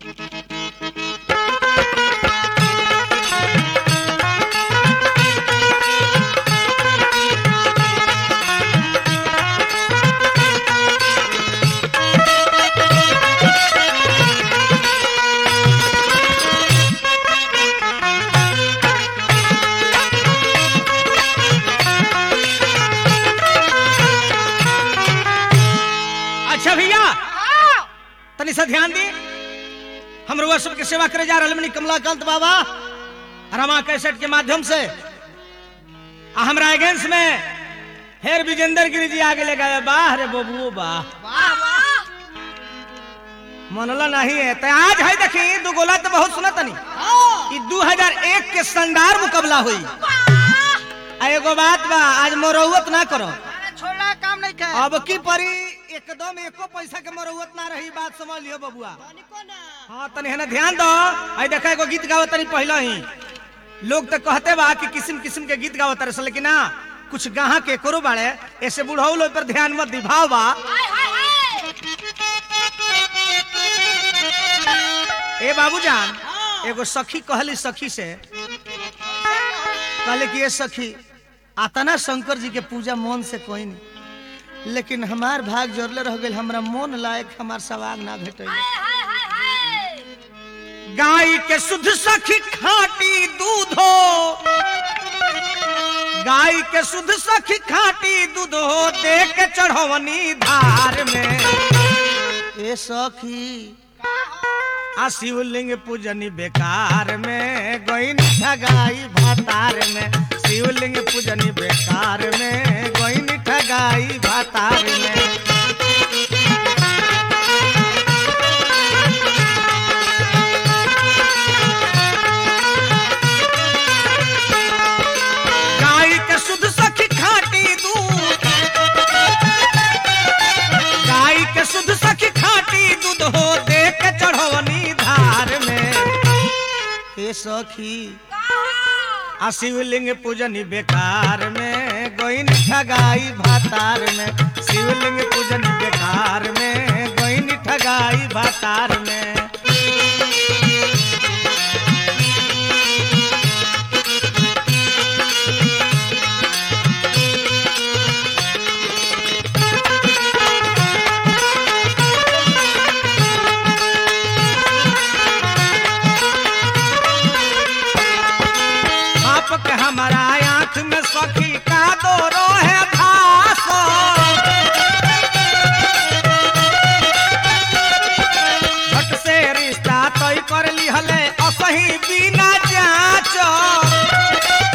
अच्छा भैया तनी सा ध्यान दी हम रुआ सबके सेवा करे जा रहे कमलाकांत बाबा रमा कैसेट के माध्यम से आ हमरा अगेंस्ट में हेर विजेंद्र गिरी जी आगे ले गए वाह रे बबुओ वाह वाह वाह मनला नहीं है तो आज है देखी दू गोला तो बहुत सुना तनी हाँ, ई 2001 के शानदार मुकाबला हुई वाह। आ एगो बात बा आज मरौवत ना करो अरे छोड़ा काम नहीं कर अब की परी एकदम एको पैसा के मरौवत ना रही बात समझ लियो बबुआ हाँ तनी है ना ध्यान दो आई देखा एगो गीत गावत तनी पहला ही लोग तो कहते बा कि किस्म किस्म के गीत गावत रहे लेकिन ना कुछ गाहा के करो बाड़े ऐसे बुढ़ऊ लोग पर ध्यान मत दी भाव बा हाय हाय हाय ए बाबूजान हाँ। एगो सखी कहली सखी से कहले कि ये सखी आतना शंकर जी के पूजा मन से कोई नहीं लेकिन हमार भाग जोड़ले रह गए हमरा मन लायक हमार सवाग ना भेटे हाय हाय हाय हाय गाय के शुद्ध सखी खाटी दूधो गाय के शुद्ध सखी खाटी दूधो दे के चढ़वनी धार में ए सखी आ शिवलिंग पूजनी बेकार में गोइन ठगाई भातार में शिवलिंग पूजनी बेकार में गोइन ठगाई भातार में गाय के शुद्ध सखी खाटी दूध गाय के शुद्ध सखी खाटी दूध हो दे के चढ़वनी धार में हे सखी आ शिवलिंग पूजनी बेकार में गोइन ठगाई भातार में शिवलिंग पूजनी बेकार में गोइन ठगाई भातार में आप के हमारा आंख में सखी का दो रोहे धास झट से रिश्ता तय कर लिहले असही बिना जांच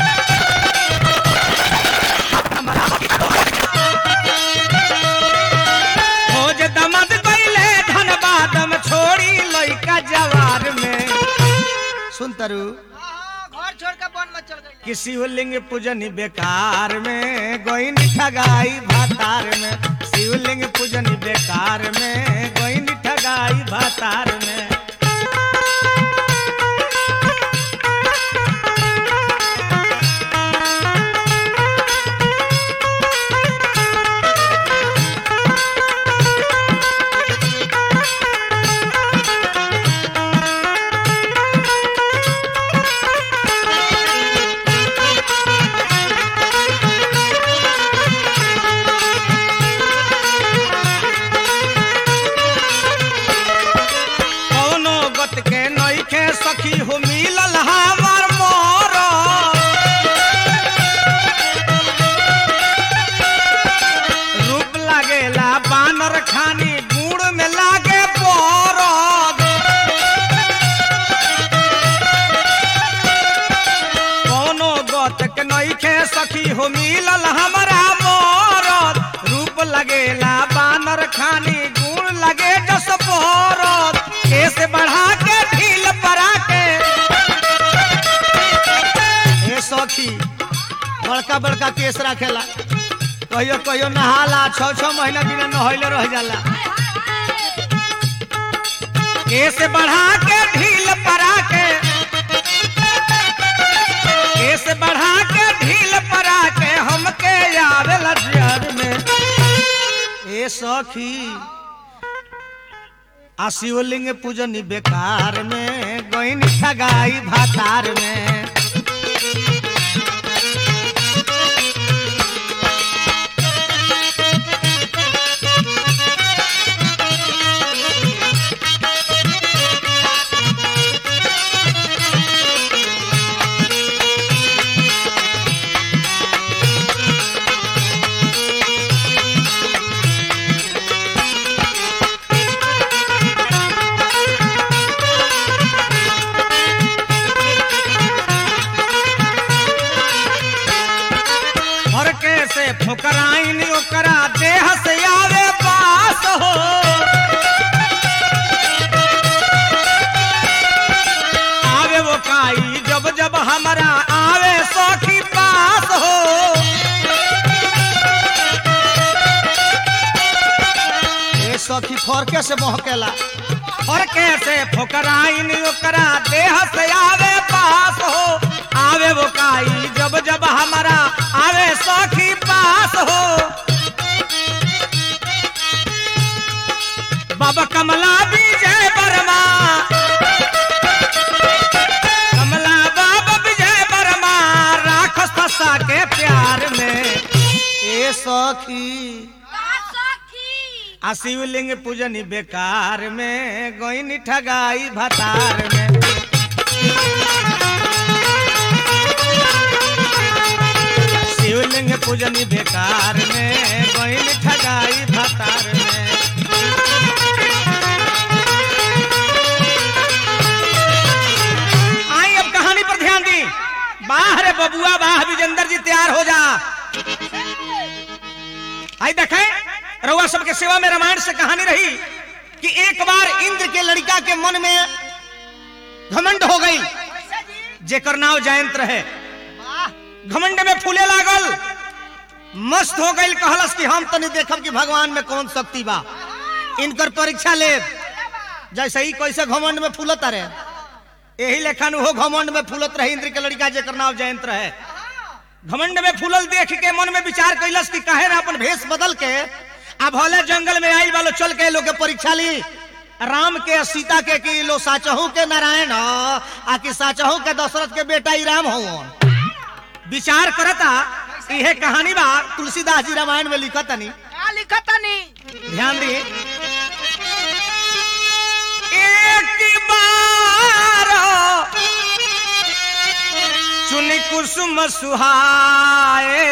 खोज दमद कैले धनबाद में छोड़ी लइका जवार में सुन तरु हाँ, घर छोड़ के वन में चल गई कि शिवलिंग पूजन बेकार में गोइन ठगाई भातार में शिवलिंग पूजन बेकार में गोइन ठगाई भातार में कौनो गत के नइखे सखी हो मिलल हमार मोर रूप लागेला बानर खानी गुड़ में लागे बरद कौनो गत के नइखे सखी हो मिलल हमरा मोरद रूप लगेला बानर खानी गुण लगे जस बरद केस बढ़ा के ढील परा के हे सखी बड़का बड़का केस रखेला कहियो कहियो नहाला छह छह महीना बिना नहैले रह जाला केस बढ़ा के ढील परा के केस बढ़ा के ढील परा के हमके आवेला जर में ए सखी आ शिवलिंग पूजनी बेकार में गोइन ठगाई भातार में फरके से फुकराइन ओकरा देह से आवे पास हो आवे वो काई जब जब हमारा आवे सखी पास हो ए सखी फरके से महकेला फरके से फुकराइन ओकरा देह से आवे पास हो आवे वो काई जब जब हमारा आवे सखी पास हो बाबा कमला विजय वर्मा कमला बाबा विजय वर्मा राखस फंसा के प्यार में ए सखी आ शिवलिंग पूजनी बेकार में गोइन ठगाई भतार में शिवलिंग पूजनी बेकार में गोइन ठगाई भतार में आई अब कहानी पर ध्यान दी बाहर है बबुआ बाह विजेंद्र जी तैयार हो जा आई देखें रउआ सबके सेवा में रामायण से कहानी रही कि एक बार इंद्र के लड़का के मन में घमंड हो गई कैसे जी जेकर नाव जयंत रहे वाह घमंड में फूले लागल मस्त हो गई कहलस कि हम तनी देखब कि भगवान में कौन शक्ति बा इनकर परीक्षा ले जैसे ही कैसे घमंड में फूलत रहे यही लेखन वो घमंड में फूलत रहे इंद्र के लड़का जेकर नाव जयंत रहे घमंड में फूलल देख के मन में विचार कैलस कि काहे ना अपन भेष बदल के आ भले जंगल में आइल वालो चल के लोग के परीक्षा ली राम के आ सीता के कि लो साचहू के नारायण ह, आ कि साचहू के दशरथ के बेटा ही राम हो विचार करता इहे कहानी बा तुलसीदास जी रामायण में लिखत नहीं का लिखा तनी ध्यान दी एक बार चुन कुसुम सुहाए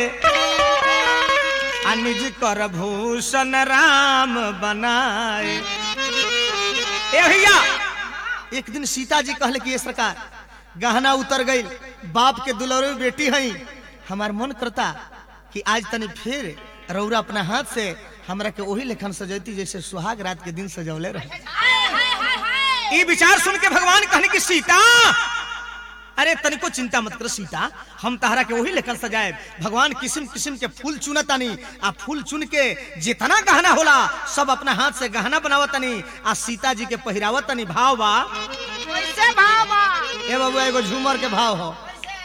आ निज कर भूषण राम बनाए ए भैया एक दिन सीता जी कहले कि ये सरकार गहना उतर गई बाप के दुलौरी बेटी हई हमार मन करता कि आज तनी फिर रौरा अपना हाथ से हमरा के वही लेखन सजैती जैसे सुहाग रात के दिन सजौले रहे हाय हाय हाय हाय ई विचार सुन के भगवान कहने की सीता अरे तनिको चिंता मत कर सीता हम तहरा के वही लेखन सजाए भगवान किस्म किस्म के फूल चुनतानी आ फूल चुन के जितना गहना होला सब अपना हाथ से गहना बनावतनी आ सीता जी के पहिरावतनी भाव बा कैसे भाव बा ए बाबू एगो झूमर के भाव हो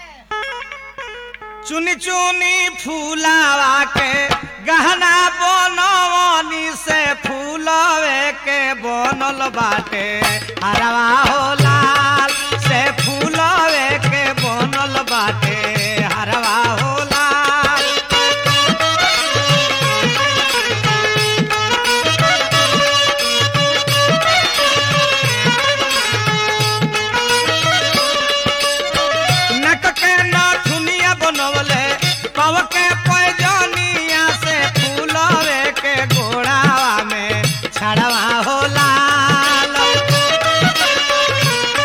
चुनी चुनी फूलावा के गहना बनवनी से फूलवे के बनल बाटे हरवा हो लाल से फूलवे के बनल बाटे हरवा हो लाल नक के नाथुनिया बनवले पव के पैजनिया से फूलवे के गोड़ावा में छड़वा हो लाल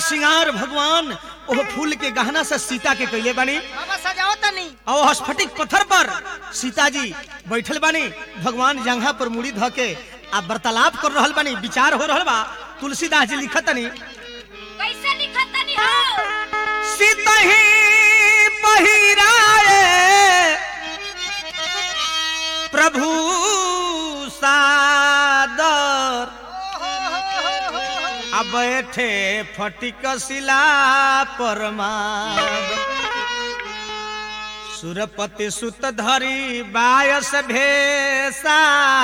श्रृंगार भगवान ओह फूल के गहना से सीता के कैले बानी बाबा सजाओ तनी और स्फटिक पत्थर पर सीता जी बैठल बानी भगवान जंघा पर मुड़ी ध के आ वार्तालाप कर रहल बानी विचार हो रहल बा तुलसीदास जी लिखतनी कैसे लिखत तनी हो सीतही पहिराए प्रभु सादर अब बैठे फटिक शिला परमाद सुरपति सुत धरी बायस भेसा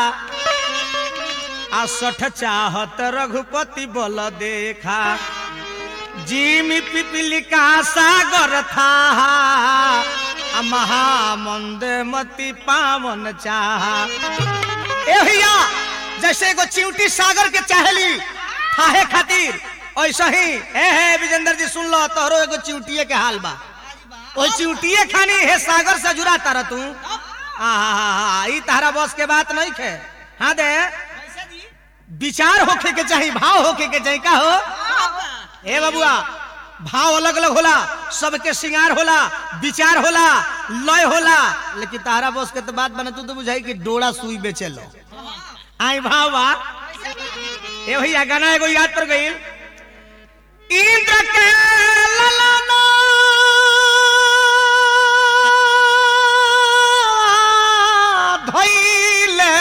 आ सठ चाहत रघुपति बल देखा जिमी पिपलिका सागर था आ महामंद मति पावन चाहा ए भैया जैसे एगो चिंटी सागर के चाहेली थाहे खातिर ऐसा ही ए हे विजेंद्र जी सुन लो तोहरो एगो चिंटिए के हाल बा ओ चिंटिए खानी हे सागर से जुड़ा तारा तू आहा ई तारा बस के बात नहीं खे हाँ दे विचार होखे के चाहिए भाव होखे के चाहिए का हो ए बबुआ भाव अलग अलग होला सबके श्रृंगार होला विचार होला लय होला लेकिन तारा बस के तो बात बने तू तो बुझाई कि डोड़ा सुई बेचे लो आई भाव बा ए भैया गाना एगो याद पर गई इंद्र के ललना धइले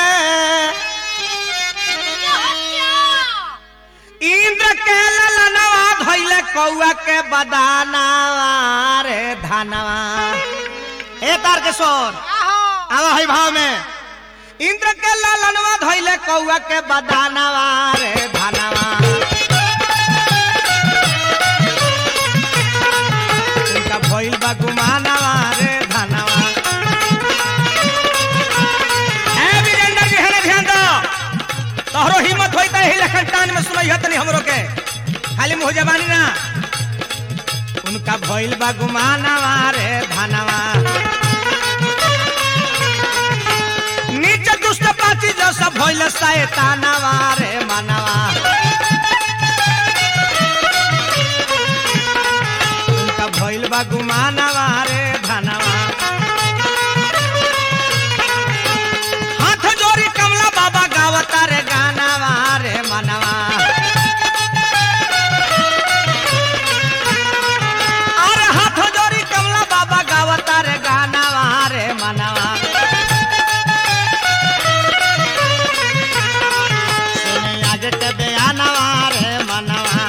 इंद्र के ललनवा धइले कौआ के बदानवा रे धनवा ए तार के सोर आवा है भाव में इंद्र के ललनवा धइले कौआ के बदानवा रे धनवा उनका भइल बा गुमानवा रे धनवा ए वीरेंद्र जी हने ध्यान दो तोहरो हिम्मत होई त एही लखन टान में सुनई हतनी हमरो के खाली मुंह जबानी ना उनका भइल बा गुमानवा रे धनवा नीच दुष्ट पाची जो सब भइल शैतानवा रे मनवा उनका भइल बा गुमानवा रे धनवा हाथ जोड़ी कमला बाबा गावता रे गानावा रे मनवा अरे हाथ जोड़ी कमला बाबा गावता रे गानावा रे मनवा सुने आज के बयानवा रे मनवा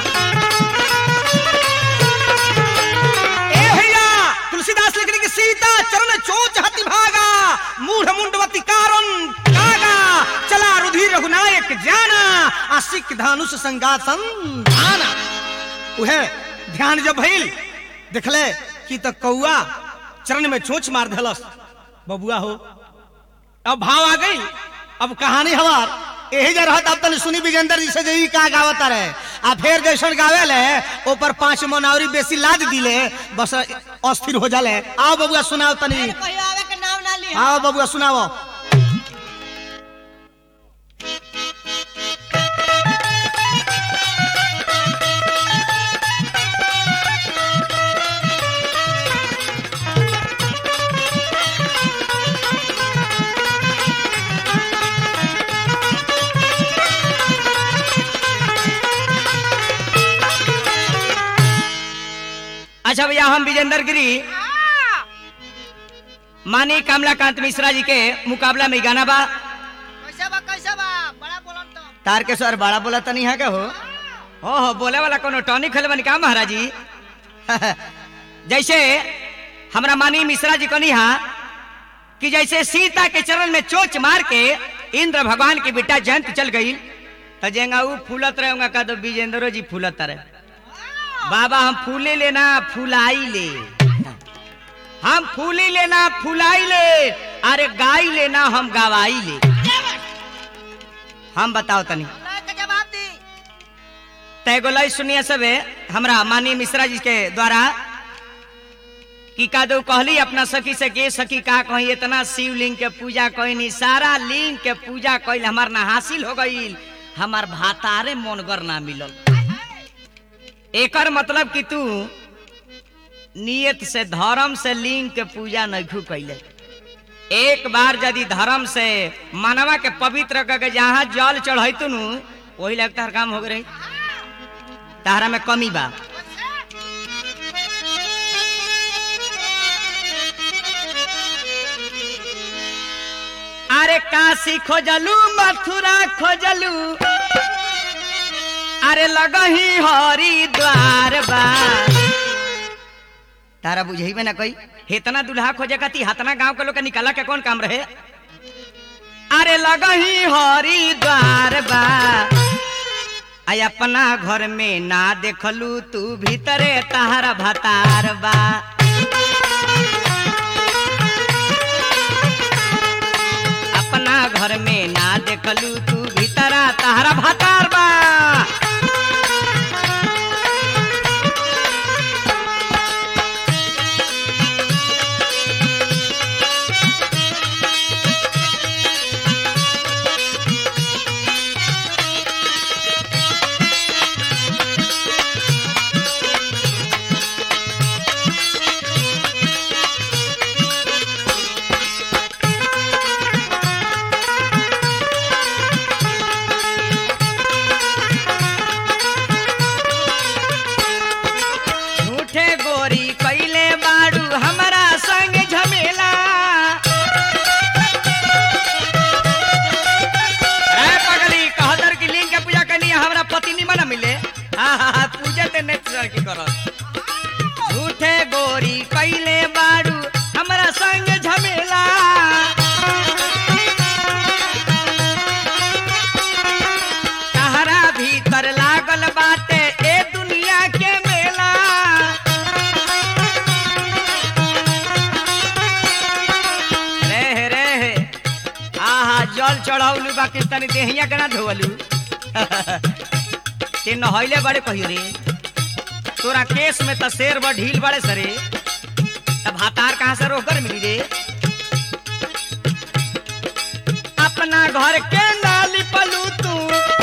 ए भैया तुलसीदास लिखने की सीता चरण चोच हति भागा मूढ़ मुंडवती कारण कागा चला रुधिर रघुनायक जाना आशिक धानुष संगासन धाना उहे ध्यान जब भइल देखले कि त कौआ चरण में चोच मार देलस बबुआ हो अब भाव आ गई अब कहानी हमार यही जा रहत अब तनी सुनी विजेंद्र जी से जई का गावता रहे आ फिर जैसन गावे ले ऊपर पांच मनौरी बेसी लाद दिले बस अस्थिर हो जाले आओ बबुआ सुनाओ तनी कहियो आवे के नाम ना ली आओ बबुआ सुनाओ अच्छा भैया हम विजेंद्र गिरी मानी कमलाकांत मिश्रा जी के मुकाबला में गाना बा कैसे बा कैसे बा बड़ा बोलन तो तार के सर बड़ा बोला तनी है का हो हो हो बोले वाला कोनो टॉनिक खेल बनी का महाराज जी जैसे हमरा मानी मिश्रा जी कनी हा कि जैसे सीता के चरण में चोच मार के इंद्र भगवान की बेटा जयंत चल गई तो जेंगा ऊ फूलत रहेगा का तो विजेंद्रो जी फूलत रहे बाबा हम फूले लेना फुलाई ले हम फूली लेना फुलाई ले अरे गाई लेना हम गवाई ले हम बताओ तनी अल्लाह के जवाब दी तय गोलाई सुनिए सबे हमरा मानी मिश्रा जी के द्वारा कि का दो कहली अपना सखी से के सखी का कही इतना शिवलिंग के पूजा कही सारा लिंग के पूजा कइल हमार ना हासिल हो गईल हमार भातारे मनगर ना मिलल एकर मतलब कि तू नियत से धर्म से लिंग के पूजा नहीं कैले एक बार यदि धर्म से मानवा के पवित्र करके जहाँ जल चढ़ तू वही लगता हर काम हो गई तारा में कमी बा अरे काशी खोजलू मथुरा खोजलू अरे लगही हरिद्वार बा तारा बुझेबे ना कोई हेतना दुल्हा खोजे कती हतना गांव के लोग के निकाला के कौन काम रहे अरे लगही हरिद्वार बा आई अपना घर में ना देखलू तू भीतरे तहरा भतार बा अपना घर में ना देखलू तू भीतरा तहरा भतार बा झूठे गोरी कैले बाड़ू हमारा संग झमेला ए पगली कहदर की लिंग के पूजा करनी है, हमरा पति नहीं मना मिले हाँ हाँ हाँ पूजा ते नहीं की करत झूठे गोरी कैले बाड़ू हमारा संग झमेला तहरा भीतर लागल बाटे ए दुनिया के मेला रे रे आहा जल चढ़ाउलू बाकी तनी देहिया के ना धोवलू ते नहैले बड़े कहियो रे तोरा केस में त शेर बड़ ढील बड़े सरे तब हातार कहाँ से रोकर मिली रे अपना घर के नाली पलू तू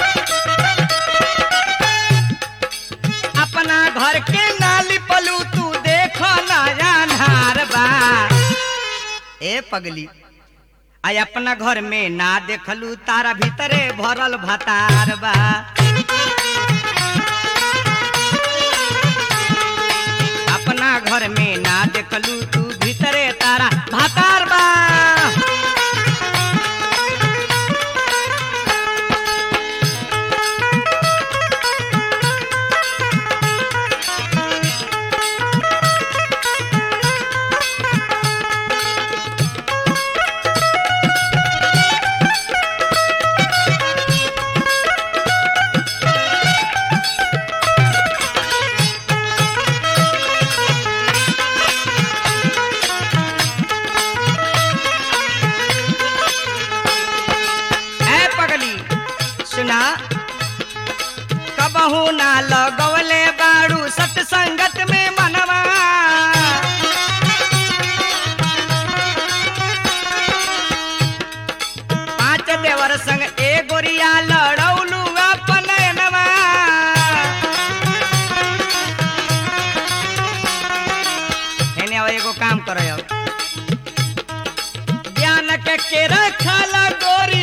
अपना घर के नाली पलू तू देखो ना जानहार बा ए पगली आई अपना घर में ना देखलू तारा भीतरे भरल भतार बा अपना घर में ना देखलू तू भीतरे तारा भतार बा ए पगली सुना कबहू ना लगवले बाड़ू सत्संगत में मनवा पांच देवर संग ए गोरिया लड़ौलू अपन नवा एने अब एगो काम करो अब ज्ञान के के रखल गोरी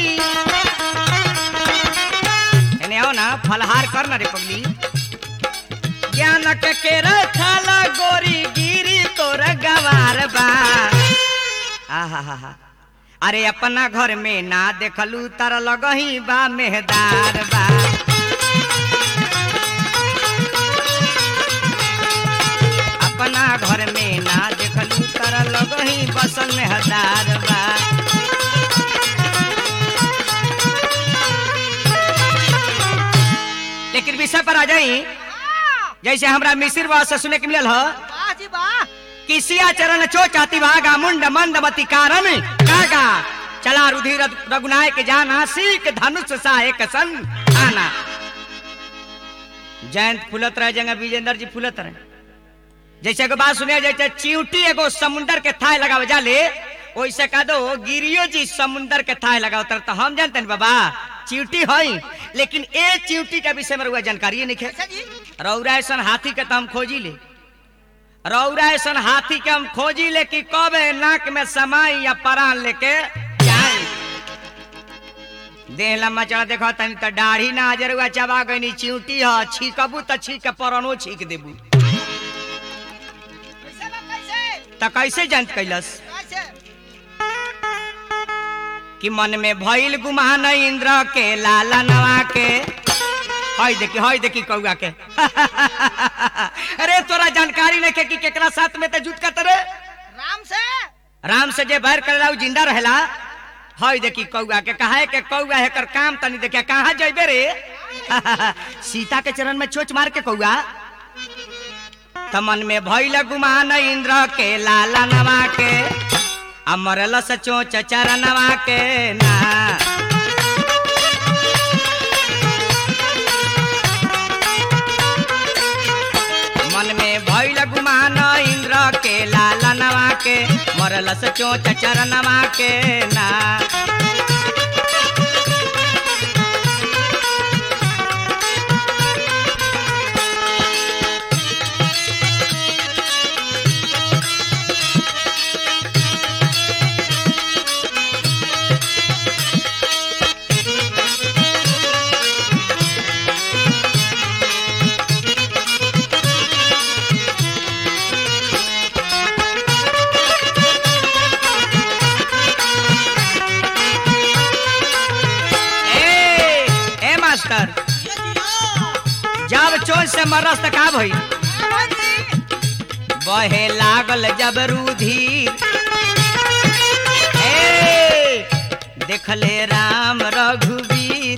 एने आओ ना फलहार कर ना रे पगली ज्ञान के के रखल गोरी गिरी तोर गवार बा आहा हा हा अरे अपना घर में ना देखलू तर लगही बा मेहदार बा अपना घर में ना देखलू तर लगही बसल मेहदार बा लेकिन विषय पर आ जाई जैसे हमरा मिसिर बात से सुने के मिलल ह वाह जी वाह किसिया चरण चो चाती भागा मुंड मंदमती कारण कागा चला रुधिर रघुनायक जाना सीख धनुष सहायक सन आना जयंत फुलत रहे जंगा विजेंद्र जी फुलत रहे जैसे एगो बात सुनिए जैसे चिंटी एगो समुंदर के थाय लगावे जाले वैसे कह दो गिरियो जी समुंदर के थाय लगाओ तर तो हम जानते हैं बाबा चिवटी हई लेकिन ए चिवटी के विषय में रउआ जानकारी नहीं है कैसे जी रौरा ऐसन हाथी के तो हम खोजी ले रौरा ऐसन हाथी के हम खोजी ले कि कब ए नाक में समाई या परान लेके जाए देह लम्बा चढ़ा देखो तनी तो दाढ़ी ना हजरुआ चबा गई चिवटी ह छीकबू तो छीक के परनो छीक देबू कैसे बा कैसे तो कैसे जान कैलस कैसे कि मन में भइल गुमान इंद्र के लाला नवा के हई देखी हई देखी कौआ के अरे तोरा जानकारी नहीं कि केकरा साथ में ते जुट का रे राम से राम से जे बैर करेला उ जिंदा रहेला हई देखी कौआ के कहा है के कौआ है कर काम तनी देखिया कहाँ जइबे रे सीता के चरण में चोच मार के कौआ त मन में भइल गुमान इंद्र के लाला नवा के आ मरल से चोच चरणवा के ना मन में भइल गुमान इंद्र के लाला नवा के मरल से चोच चरणवा के ना ए ए मास्टर जब चोच से मरस त का भई बहे लागल जब रुधिर ए देखले राम रघुवीर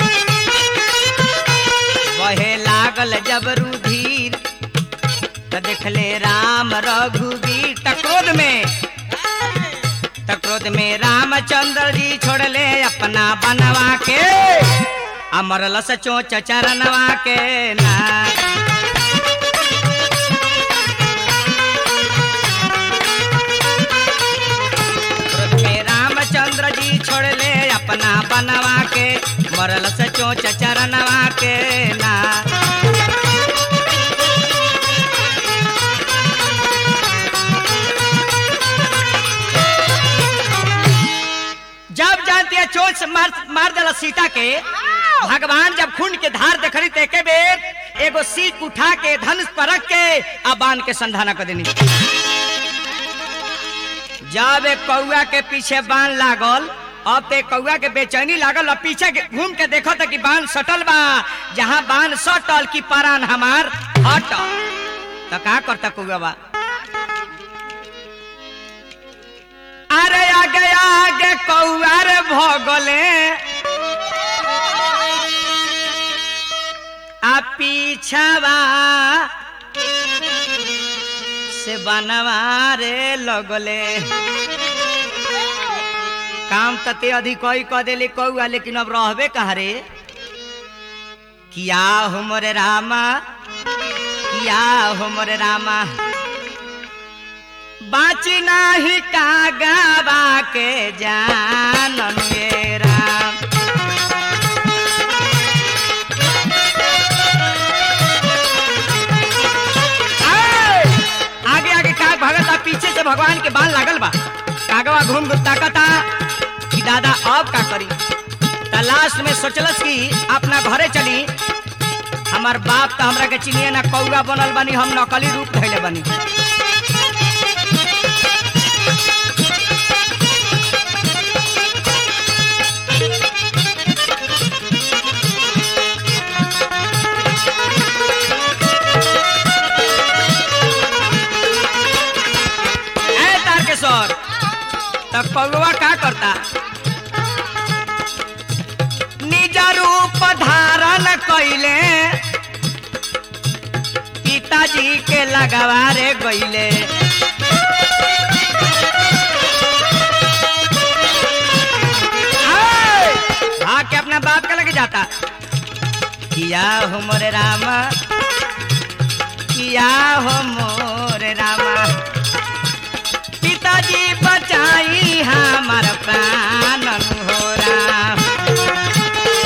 बहे लागल जब रुधिर त देखले राम रघुवीर त क्रोध में त क्रोध में रामचंद्र जी छोड़ले अपना बनवा के अमरल चोच चरणवा के ना क्रोध में रामचंद्र जी छोड़ले अपना बनवा के मरल से चोच चरणवा के ना जब जानती है चोट से मार मार दिला सीता के भगवान जब खून के धार देखली ते के बेर एगो सीख उठा के धनुष पर रख के आ बांध के संधाना कर देनी जब एक कौआ के पीछे बांध लागल अब ते कौआ के बेचैनी लागल और पीछे के घूम के देखो तो कि बांध सटल बा जहाँ बांध सटल की पारान हमार हटल तो का करता कौआ बा अरे आगे आगे कौआ रे भगले आ पीछावा से बनवा रे लगले काम तते अधिक कोई कह देले कौआ लेकिन अब रहबे कहाँ रे किया हो मोरे रामा किया हो मोरे रामा बाची नाही कागवा के जानन ये राम आए! आगे आगे काग भगता पीछे से भगवान के बाल लागल बा कागवा घूम घूम ताकता कि दादा अब का करी त लास्ट में सोचलस कि अपना घरे चली हमार बाप तो हमरा के चिनिए ना कौआ बनल बनी हम नकली रूप धैले बनी ए तारकेश्वर तब कौआ का करता निज रूप धारण कैले पिताजी के लगवारे गईले आए! भाग के अपना बाप का लगे जाता किया हो मोरे रामा किया हो मोरे रामा पिताजी बचाई हमार प्राण हो राम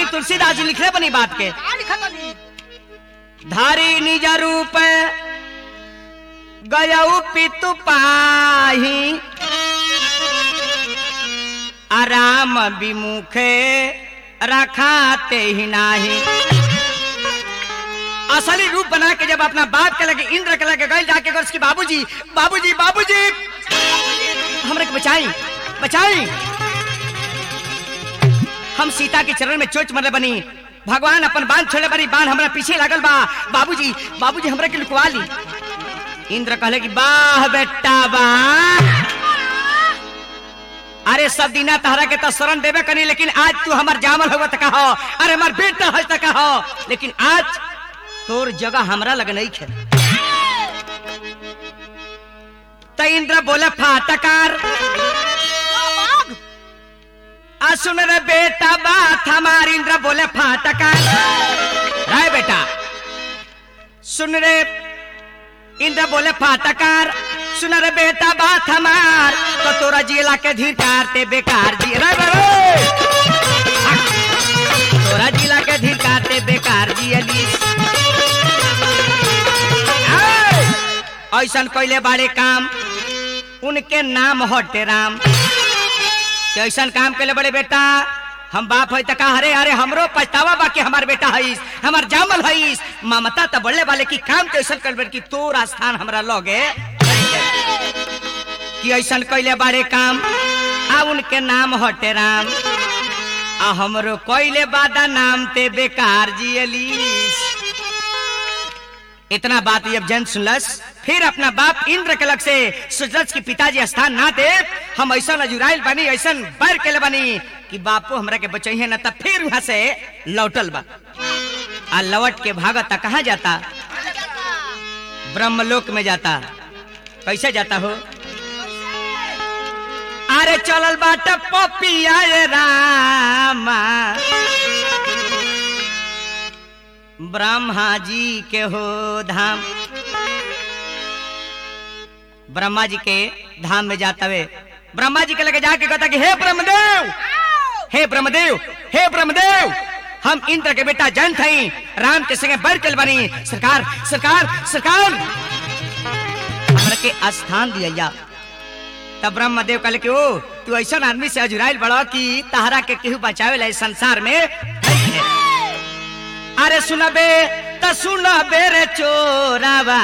वाल्मीकि तुलसीदास जी लिखले बनी बात के का लिखत हनी धारी निज रूप गयऊ पितु पाही आराम विमुखे रखाते ही नाही असली रूप बना के जब अपना बाप के लगे इंद्र के लगे गए जाके अगर उसके बाबूजी बाबूजी बाबूजी हमरे के बचाई बचाई हम सीता के चरण में चोच मरले बनी भगवान अपन बांध छोड़े बनी बांध हमरा पीछे लागल बा बाबूजी बाबूजी हमरा के लुकवा ली इंद्र कहले कि वाह बेटा वाह अरे सब दिना तहरा के तो शरण देवे कनी लेकिन आज तू हमर जामल हुआ तक हो अरे हमार बेटा हज तक हो लेकिन आज तोर जगह हमरा लग नहीं खे तो इंद्र बोले फाटकार आ सुन रे बेटा बात हमार इंद्र बोले फाटकार राय बेटा सुन रे इंद्र बोले फाटकार सुन रे बेटा बात हमार तो तोरा जिला के धिकार ते बेकार जी रे रे रे। तोरा जिला के धिकार ते बेकार जी अली ऐसन कैले बाड़े काम उनके नाम हटे राम कि ऐसन काम कैले बड़े बेटा हम बाप है तका अरे अरे हमरो पछतावा बाकी हमार बेटा हईस हमार जामल हईस ममता त बड़े वाले की काम तो ऐसन कर कि तोरा स्थान हमरा लगे कि ऐसन कैले बाड़े काम आ उनके नाम हटे राम आ हमरो कैले बादा नाम ते बेकार जियलीस इतना बात जब जन सुनलस फिर अपना बाप इंद्र के लग से सोचलस कि पिताजी स्थान ना दे हम ऐसा अजुराइल बनी ऐसा बैर के बनी कि बापू हमरा के बचैहे ना तब फिर वहां से लौटल बा आ लौट के भागता कहाँ जाता ब्रह्मलोक में जाता कैसे जाता हो अरे चलल बाट पपिया रे रामा ब्रह्मा जी के हो धाम ब्रह्मा जी के धाम में जाता वे ब्रह्मा जी के लगे जाके कहता कि हे ब्रह्मदेव हे ब्रह्मदेव हे ब्रह्मदेव हम इंद्र के बेटा जन थई राम के संगे बरकल बनी सरकार सरकार सरकार हमरा के स्थान दिया तब ब्रह्मदेव कहले कि ओ तू ऐसा आदमी से अजुराइल बड़ा कि तहरा के केहू बचावे ला इस संसार में नहीं है। अरे सुनबे त सुनबे रे चोरावा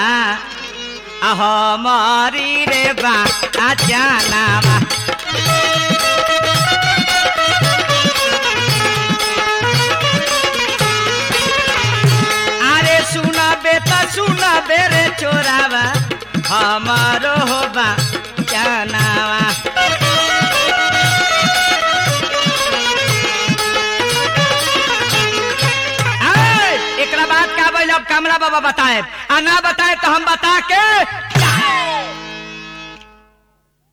हमारी रे बा जानावा अरे सुनबे त सुनबे रे चोरावा हमारो हो बा जानावा आय, एकरा बाद का बोल अब कमला बाबा बताए आ ना बताए तो हम बता के